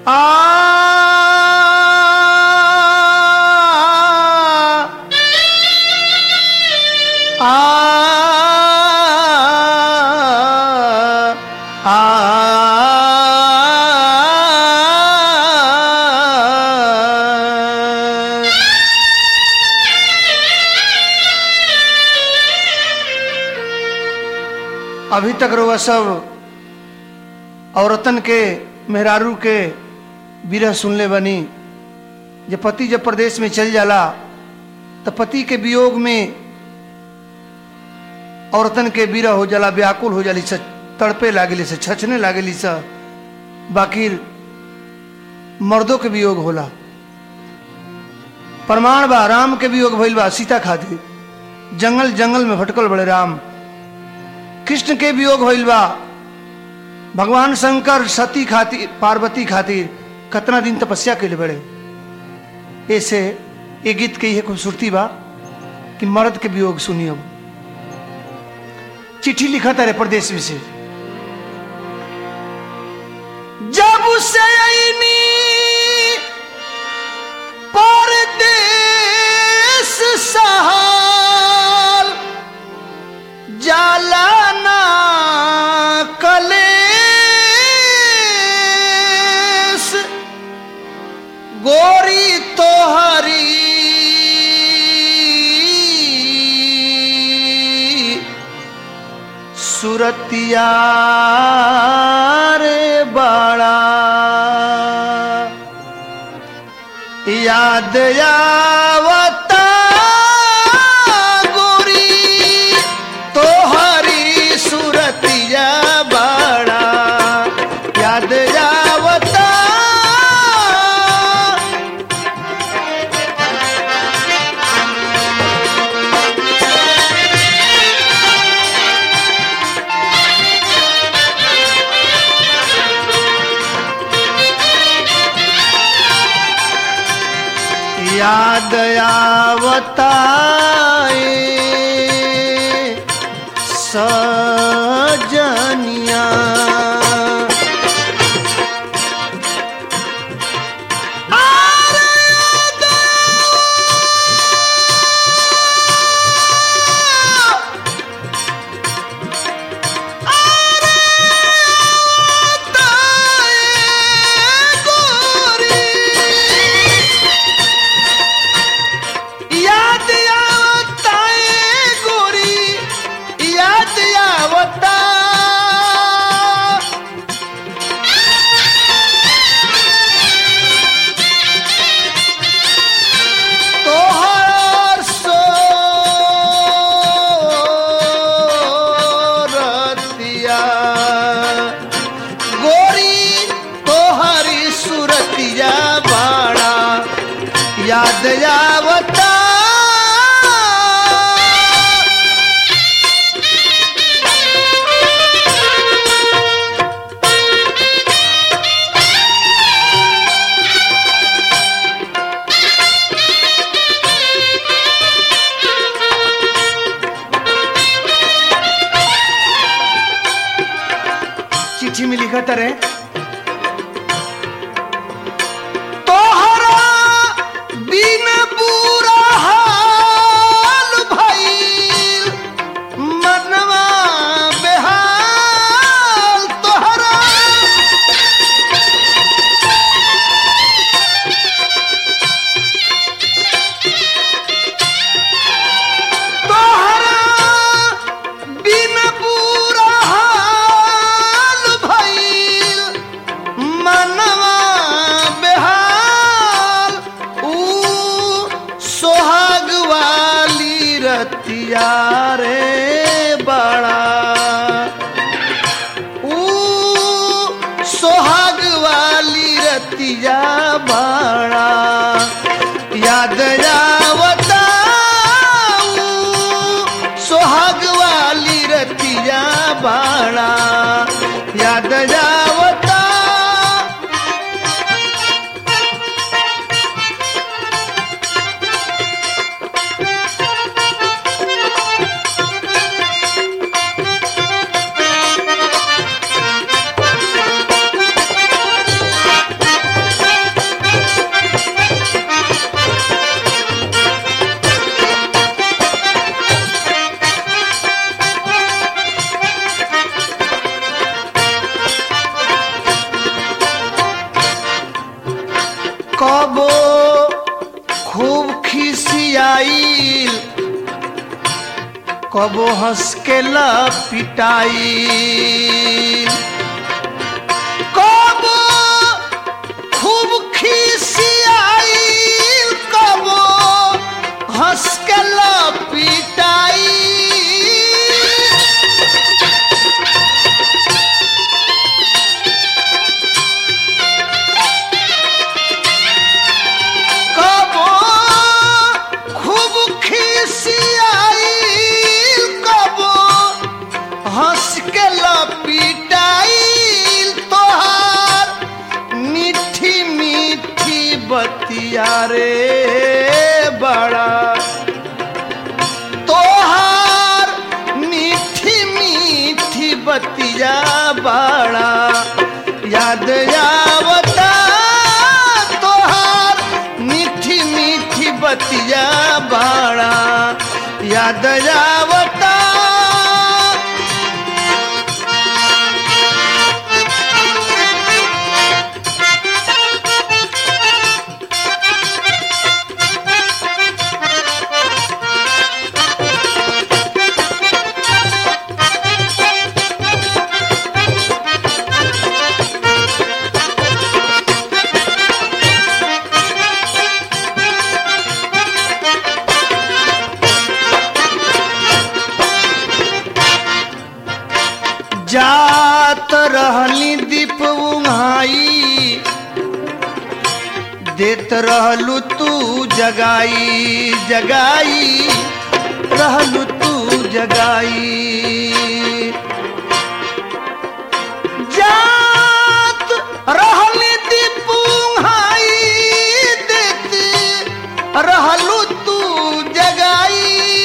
अभी तक रउआ सब औरतन के मेहरारू के विरह सुनले बनी जब पति जब प्रदेश में चल जाला तो पति के वियोग में औरतन के विरह हो जाला व्याकुल हो जाली से तड़पे लागली से छछने लागली से बाकी मर्दों के वियोग होला प्रमाण बा राम के वियोग भइल बा सीता खातिर जंगल जंगल में भटकल बड़े राम कृष्ण के वियोग होइल बा भगवान शंकर सती खातिर पार्वती खातिर कतना दिन तपस्या के बड़े ऐसे ये गीत के ये खूबसूरती बा कि मर्द के वियोग सुनी अब चिट्ठी लिखा तारे प्रदेश में से जब से आईनी परदेश सहाल जाला ना कलेस गोरी तोहरी सुरतिया रे बड़ा याद आवता गोरी तोहरी सुरतिया बड़ा याद आवता याद आवता ए सजनिया याद आवता ए गोरी याद आवता तोहर सोरतिया गोरी तोहरी सुरतिया बाड़ा याद आवता चिट्ठी में लिखा तरे तोहरा बिन बुरा हाल भइल मनवा बेहाल तोहरा तोहरा बिन बुरा हाल भइल मनवा बेहाल ऊ सोहाग वाली रतिया रे बड़ा ऊ सोहाग वाली रतिया बड़ा याद आवता ऊ सोहाग वाली रतिया बड़ा याद आवता कबो खूब खिसियाइल कबो हंस के पिटाइल कबो खूब खिसियाइल कबो हंस के पिटाइल कबो खूब खिसियाइल कबो हंस के लपिटाइल तोहार मीठी मीठी बतिया रे बड़ा तोहार मीठी मीठी बतिया बड़ा याद आवता तोहार मीठी मीठी बतिया बड़ा याद आवता जात रहली दीप उंघाई देत रहलू तू जगाई जगाई रहलू तू जगाई जात रहली दीप उंघाई देत रहलू तू जगाई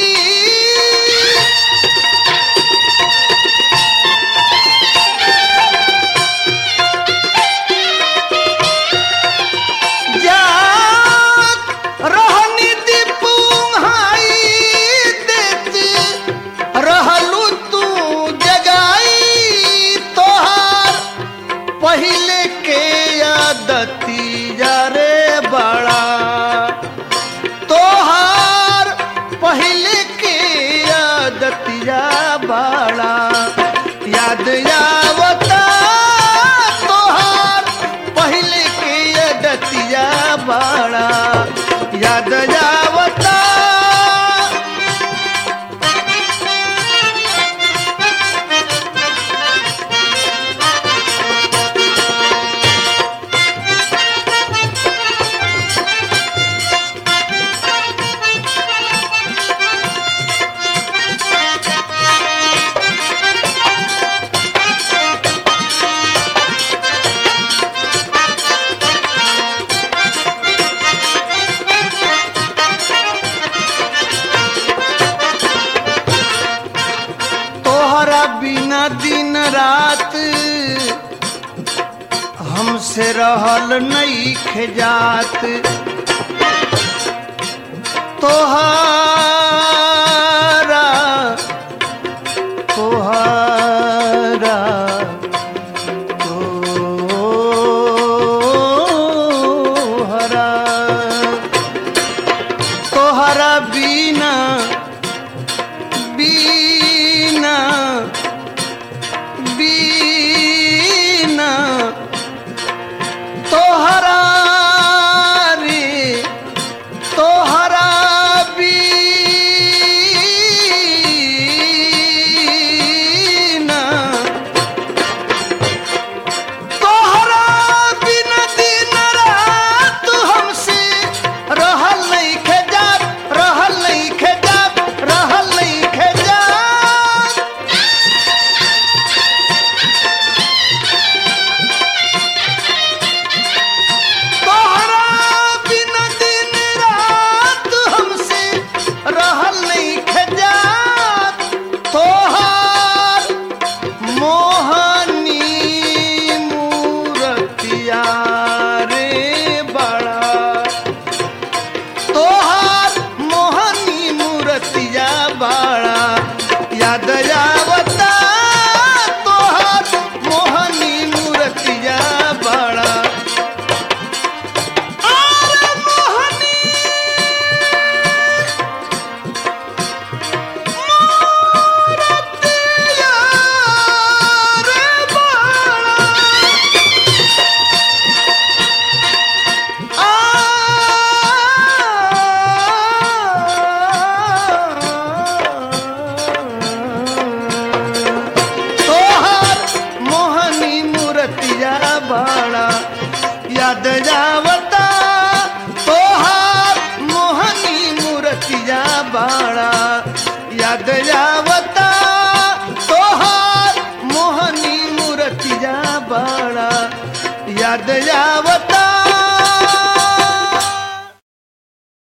जात रहनी दीपुंहाई देत रहलू तू जगाई तोहार पहिले के आदती रे बड़ा तोहार पहिले के आदतिया बड़ा याद आवता तोहार पहिले के आदतिया बड़ा याद आवता तोहरा बिना दिन रात हमसे रहल नहीं खजात तोहरा तोहरा तोहरा तोहरा बिना बीना बीना तोहरा रे तोहरा बीना याद जावता तोहार मोहनी मूर्तिया बाड़ा याद जावता तोहार मोहनी मूर्तिया बाड़ा याद जावता